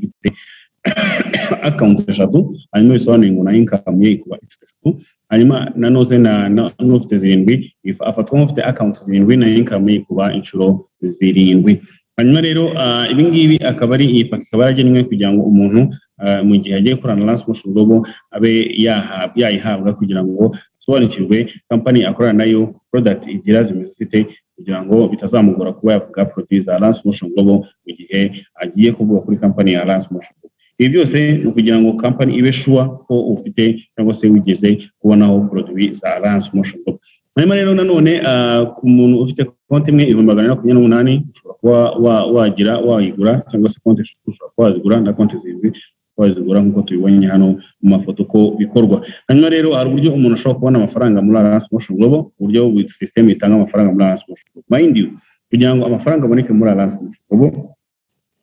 ifite akawunti eshatu hanyuma bisobanuye ngo nayo inkamu ye ikuba inshuro eshatu hanyuma na noze n'ufite zirindwi afatwa nk'ufite akawunti zirindwi nayo inkamu ye ikuba inshuro zirindwi hanyuma rero ibi ngibi akaba ari iyi paki ikaba yaragenwe kugira ngo umuntu mu gihe agiye gukorana na siporo global abe yayihabwa kugira ngo asobanukirwe kampani akorana nayo porodagiti igira zimeze zite kugira ngo bitazamugora kuba yavuga poroduwi za lansi motion global mu gihe agiye kuvuga kuri kampani ya lansi motion ibi byose ni ukugira ngo kampani ibe shuwa ko ufite cyangwa se wigeze kubonaho poroduwi za lansi motion global hanyuma rero nanone ku muntu ufite konti imwe ibihumbi magana ane makumyabiri n'umunani ushobora kuba wagira wayigura cyangwa se konti eshatu ushobora kuba wazigura na konti zirindwi wazigura nk'uko tubibonye hano mu mafoto uko bikorwa hanyuma rero hari uburyo umuntu ashobora kubona amafaranga muri Alliance Motion Global uburyo system itanga amafaranga muri Alliance Motion Global mind you kugira ngo amafaranga aboneke muri Alliance Motion Global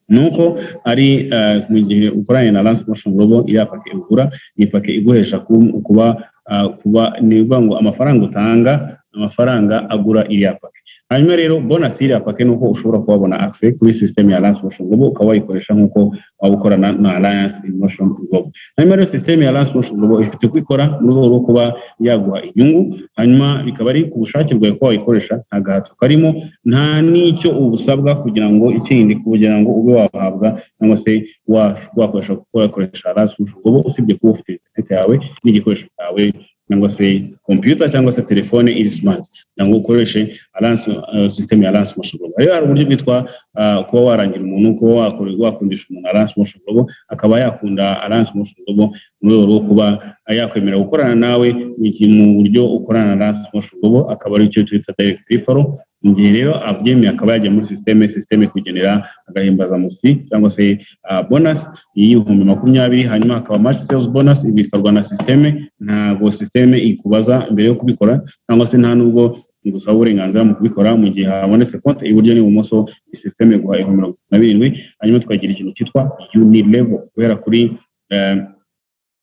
nuko ari mu gihe ukoranye na Alliance Motion Global iriya pake ugura ni pake iguhesha kuba kuba ni ngo amafaranga utanga amafaranga agura iriya pake hanyuma rero bonasi iriya pake ni uko ushobora kubabona akse kuri sisiteme ya Alliance Motion Global ukaba wayikoresha nk'uko waba ukorana na Alliance Motion Global hanyuma rero sisiteme ya Alliance Motion Global ifite uko ikora mu rwego rwo kuba yaguha inyungu hanyuma bikaba ari ku bushake bwawe ko wayikoresha nta gahato karimo nta n'icyo ubusabwa kugira ngo ikindi kugira ngo ube wahabwa cyangwa se wakoresha wakoresha Alliance Motion Global usibye kuba ufite interineti yawe n'igikoresho cyawe cyangwa se computer cyangwa se telefone iri smart cyangwa ukoreshe alliance uh, system ya alliance motion global rero hari uburyo bwitwa uh, kuba warangira umuntu kuba wakundisha umuntu alliance motion global akaba yakunda alliance motion global mu rwego rwo kuba yakwemerera gukorana nawe mu buryo ukorana na alliance motion global akaba ari cyo twita direct referral mu gihe rero abyemeye akaba yajya muri sisiteme sisiteme kugenera agahimbazamusi cyangwa se bonasi y'ibihumbi makumyabiri hanyuma hakaba maci sales bonasi ibi bikorwa na sisiteme ntabwo sisiteme ikubaza mbere yo kubikora cyangwa se nta n'ubwo gusaba uburenganzira mu kubikora mu gihe habonetse konti iburyo n'ibumoso sisiteme guha ibihumbi mirongo itatu na birindwi hanyuma tukagira ikintu cyitwa yuni level guhera kuri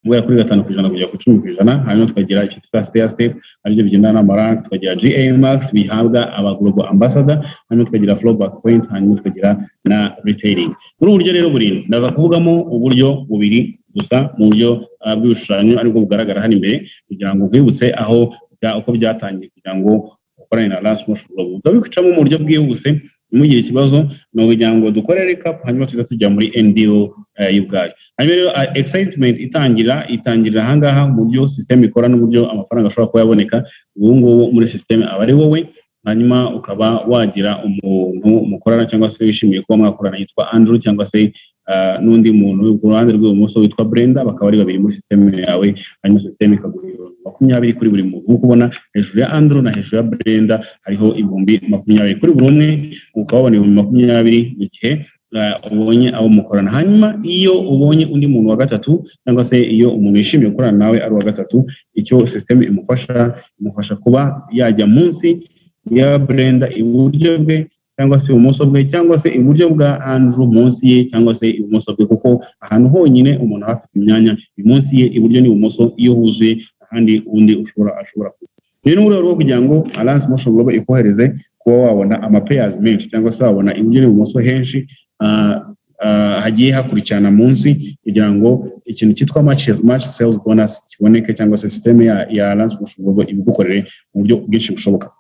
guhera kuri gatanu ku ijana kugera ku icumi ku ijana hanyuma tukagira ikintu cyitwa steya step aribyo bigendana n'amaranki tukagira ga max bihabwa aba global ambassador hanyuma tukagira flowback point hanyuma tukagira na retailing muri uburyo rero burindwi ndaza kuvugamo uburyo bubiri gusa mu buryo bw'ibishushanyo aribwo bugaragara hano imbere kugira ngo nkwibutse aho uko byatangiye kugira ngo ukorane na lance motion global ukabicamo mu buryo bwihuse ntugire ikibazo ni ukugira ngo dukore rekapu hanyuma tujya tujya muri NDO y'ubwayo hanyuma rero excitement itangira itangirira aha ngaha mu buryo sisiteme ikora n'uburyo amafaranga ashobora kuba yaboneka ubu ngubu muri sisiteme aba ari wowe hanyuma ukaba wagira umuntu mukorana cyangwa se wishimiye kuba mwakorana yitwa Andrew cyangwa se n'undi muntu ku ruhande rw'ibumoso witwa Brenda bakaba ari babiri muri sisiteme yawe hanyuma sisiteme ikaguha ibihumbi makumyabiri kuri buri muntu nk'uko ubona hejuru ya Andrew na hejuru ya Brenda hariho ibihumbi makumyabiri kuri buri umwe ukaba wabona ibihumbi makumyabiri mu gihe ubonye abo mukorana hanyuma iyo ubonye undi muntu wa gatatu cyangwa se iyo umuntu yishimiye gukorana nawe ari uwa gatatu icyo sisiteme imufasha imufasha kuba yajya munsi ya Brenda iburyo bwe cyangwa se ibumoso bwe cyangwa se iburyo bwa Andrew munsi ye cyangwa se ibumoso bwe kuko ahantu honyine umuntu aba afite imyanya munsi ye iburyo n'ibumoso iyo huzuye ahandi undi ushobora ashobora kuba rero ni mu rwego rwo kugira ngo Alliance Motion Global ikohereze kuba wabona amapeyazi menshi cyangwa se wabona iburyo n'ibumoso henshi hagiye hakurikirana munsi kugira ngo ikintu cyitwa match sales bonus kiboneke cyangwa se sisiteme ya Alliance Motion Global ibigukorere mu buryo bwinshi bushoboka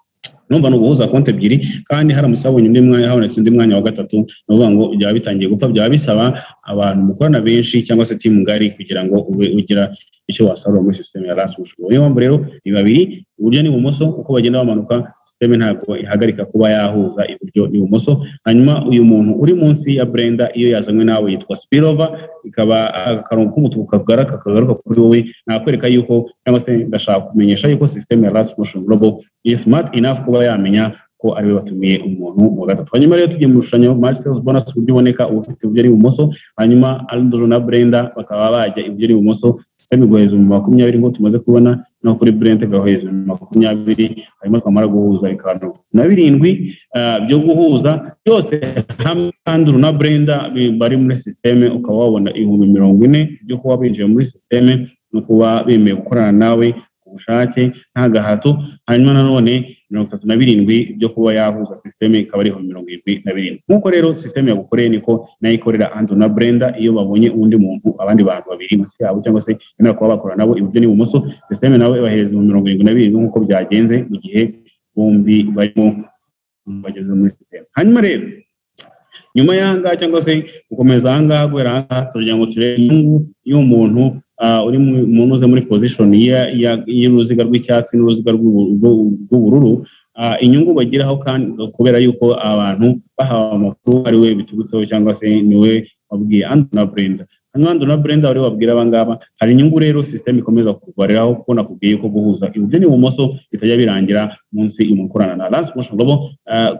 numva ni uguhuza konti ebyiri kandi haramutse habonye undi mwanya habonetse undi mwanya wa gatatu ni ukuvuga ngo byaba bitangiye gupfa byaba bisaba abantu mukorana benshi cyangwa se timu ngari kugira ngo ube ugira icyo wasarura muri sisiteme ya lasi bushoboye niyo mpamvu rero ni babiri iburyo n'ibumoso uko bagenda bamanuka sisiteme ntabwo ihagarika kuba yahuza iburyo n'ibumoso hanyuma uyu muntu uri munsi ya brenda iyo yazanywe nawe yitwa spirova ikaba akarongo k'umutuku kagaruka kagaruka kuri wowe nakwereka yuko cyangwa se ndashaka kumenyesha yuko sisiteme ya lasi motion global ni smart enough kuba yamenya ko ariwe batumiye umuntu wa gatatu hanyuma rero tugiye mu rushushanyo marcels bonus uburyo uboneka uba ufite iburyo n'ibumoso hanyuma andrew na brenda bakaba bajya iburyo n'ibumoso sisiteme iguhereza ibihumbi makumyabiri nk'uko tumaze kubona no kuri Brent gahoheza makumyabiri hanyuma twamara guhuza bikaba mirongo na birindwi byo guhuza byose hamwe kandi na Brenda bari muri sisiteme ukaba wabona ibihumbi mirongo ine byo kuba binjiye muri sisiteme no kuba bemeye gukorana nawe bushake nta gahato hanyuma nanone mirongo itatu na birindwi byo kuba yahuza sisiteme ikaba ariho mirongo irindwi na birindwi nk'uko rero sisiteme yagukoreye niko nayo ikorera ando na brenda iyo babonye undi muntu abandi bantu babiri munsi yabo cyangwa se bemerewe kuba bakora nabo iburyo n'ibumoso sisiteme nawe ibahereza mu mirongo irindwi na birindwi nk'uko byagenze mu gihe bombi barimo bageze muri sisiteme hanyuma rero nyuma y'ahangaha cyangwa se gukomeza ahangaha guhera ahangaha turagira ngo turebe inyungu y'umuntu uri umuntu uze muri pozishoni y'uruziga rw'icyatsi n'uruziga rw'ubururu inyungu bagiraho kandi kubera yuko abantu bahawe amakuru ari we biturutseho cyangwa se niwe wabwiye andi na burenda hanyuma andi na burenda wari wabwira abangaba hari inyungu rero sisiteme ikomeza kurwariraho kuko nakubwiye ko guhuza iburyo n'ibumoso bitajya birangira munsi imukorana na lansi moshoni robo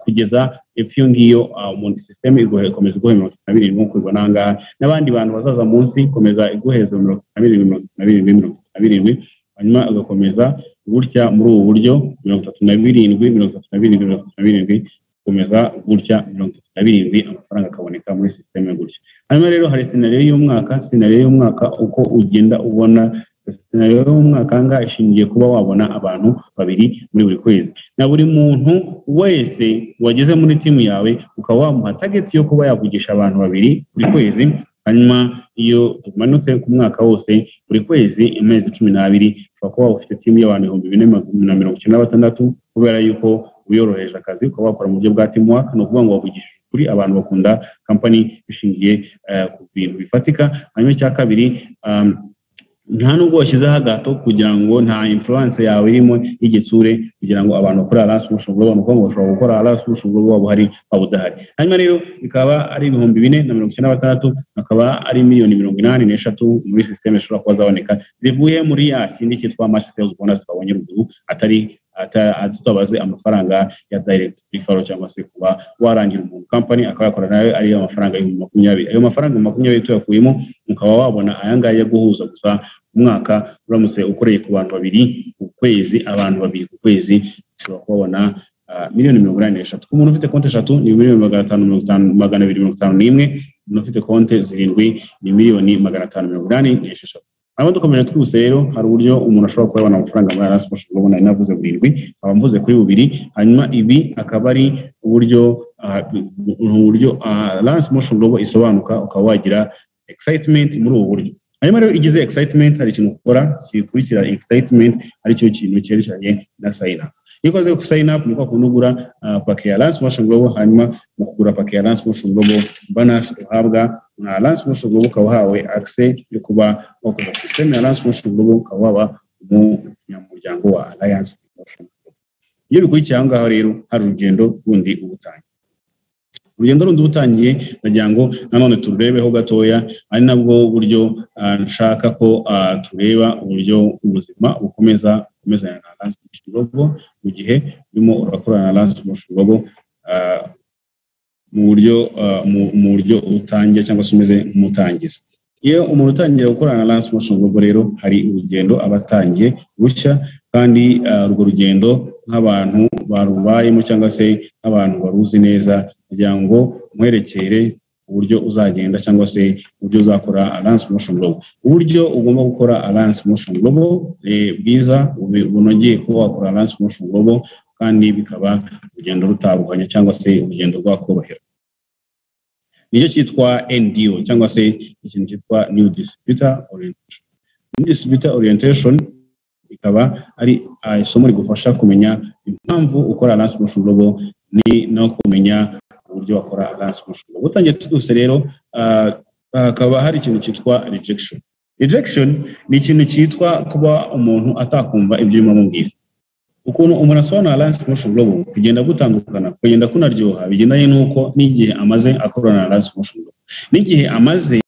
kugeza epfo iyo ngiyo umuntu sisiteme igukomeza iguhe mirongo itatu na birindwi nk'uko ubibona aha ngaha n'abandi bantu bazaza munsi ikomeza iguheza mirongo itatu na birindwi mirongo itatu na birindwi mirongo itatu na birindwi hanyuma agakomeza gutya muri ubu buryo mirongo itatu na birindwi mirongo itatu na birindwi mirongo itatu na birindwi gukomeza gutya mirongo itatu na birindwi amafaranga akaboneka muri sisiteme gutya hanyuma rero hari sinariyo y'umwaka sinariyo y'umwaka uko ugenda ubona sinariyo y'umwaka aha ngaha ishingiye kuba wabona abantu babiri muri buri kwezi na buri muntu wese wageze muri timu yawe ukaba wamuha tageti yo kuba yavugisha abantu babiri buri kwezi hanyuma iyo tumanutse ku mwaka wose buri kwezi amezi cumi n'abiri ushobora kuba ufite timu y'abantu ibihumbi bine na mirongo icyenda na batandatu kubera yuko uyoroheje akazi ukaba wakora mu buryo bwa timu waka ni ukuvuga ngo wavugisha kuri abantu bakunda kampani ishingiye ku bintu bifatika hanyuma icya kabiri nta nubwo washyizeho agato kugira ngo nta influence yawe irimo y'igitsure kugira ngo abantu bakora rasi busho gorobo ni ukuvuga ngo bashobora gukora rasi busho gorobo waba uhari waba udahari hanyuma rero ikaba ari ibihumbi bine na mirongo icyenda na batandatu akaba ari miliyoni mirongo inani n'eshatu muri sisiteme zishobora kuba zaboneka zivuye muri ya kindi cyitwa mashi sales bonus twabonye ruguru atari tutabaze amafaranga ya direct referral cyangwa se kuba warangira umuntu company akaba yakora nawe ariyo amafaranga y'ibihumbi makumyabiri ayo mafaranga makumyabiri tuyakuyemo ukaba wabona aya ngaya yo guhuza gusa umwaka uramutse ukoreye ku bantu babiri ku kwezi abantu babiri ku kwezi ushobora kubabona miliyoni mirongo inani n'eshatu ku muntu ufite konti eshatu ni miliyoni magana atanu mirongo itanu magana abiri mirongo itanu n'imwe umuntu ufite konti zirindwi ni miliyoni magana atanu mirongo inani n'esheshatu hanyuma dukomeje twihuse rero hari uburyo umuntu ashobora kuba yabona amafaranga muri arasi ashobora kubona inavuze burindwi nkaba mvuze kuri bubiri hanyuma ibi akaba ari uburyo uburyo arasi moshoni robo isobanuka ukaba wagira excitement muri ubu buryo hanyuma rero igize excitement hari ikintu ukora gikurikira excitement aricyo kintu cyerekeranye na sayina iyo ukoze sign up ni kwa kundi ugura pake ya lance motion global hanyuma mu kugura pake ya lance motion global bonus uhabwa na lance motion global ukaba uhawe access yo kuba wakoza system ya lance motion global ukaba waba umunyamuryango wa alliance motion iyo bikurikiye aho ngaho rero hari urugendo rundi ubutangiye urugendo rundi ubutangiye ndagira ngo nanone tururebeho gatoya ari nabwo buryo nshaka ko tureba uburyo ubuzima bukomeza bukomezanya na lance motion global mu gihe urimo urakorana na lance motion global mu buryo mu buryo utangiye cyangwa se umeze nk'umutangiza iyo umuntu utangiye gukorana na lance motion global rero hari urugendo aba atangiye rushya kandi urwo rugendo nk'abantu barubayemo cyangwa se nk'abantu baruzi neza kugira ngo nkwerekere uburyo uzagenda cyangwa se uburyo uzakora alliance motion global uburyo ugomba gukora alliance motion global bwiza bunogeye kuba wakora alliance motion global kandi bikaba urugendo rutabuganya cyangwa se urugendo rwakorohera nicyo cyitwa NDO cyangwa se ikintu cyitwa new distributor orientation new distributor orientation ikaba ari isomo rigufasha kumenya impamvu ukora alliance motion global ni no kumenya uburyo bakora alliance motion global utangiye twihuse rero hakaba hari ikintu cyitwa rejection rejection ni ikintu cyitwa kuba umuntu atakumva ibyo urimo amubwira ukuntu umuntu asobanura alliance motion global kugenda gutandukana kugenda kunaryoha bigendanye n'uko n'igihe amaze akorana alliance motion global n'igihe amaze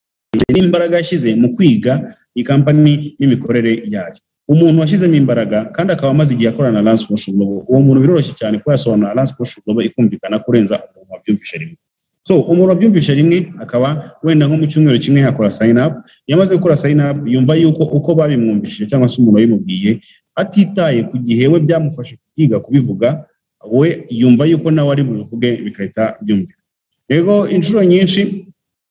n'imbaraga yashyize mu kwiga iyi kampani n'imikorere yayo umuntu washyizemo imbaraga kandi akaba amaze igihe akorana na lance motion global uwo muntu biroroshye cyane kuba yasobanura lance motion global ikumvikana kurenza umuntu wabyumvishe rimwe so umuntu wabyumvishe rimwe akaba wenda nko mu cyumweru kimwe yakora sign up yamaze gukora sign up yumva yuko uko babimwumvishije cyangwa se umuntu wabimubwiye atitaye ku gihe we byamufashe kwiga kubivuga we yumva yuko nawe ari bubivuge bigahita byumvikana rero inshuro nyinshi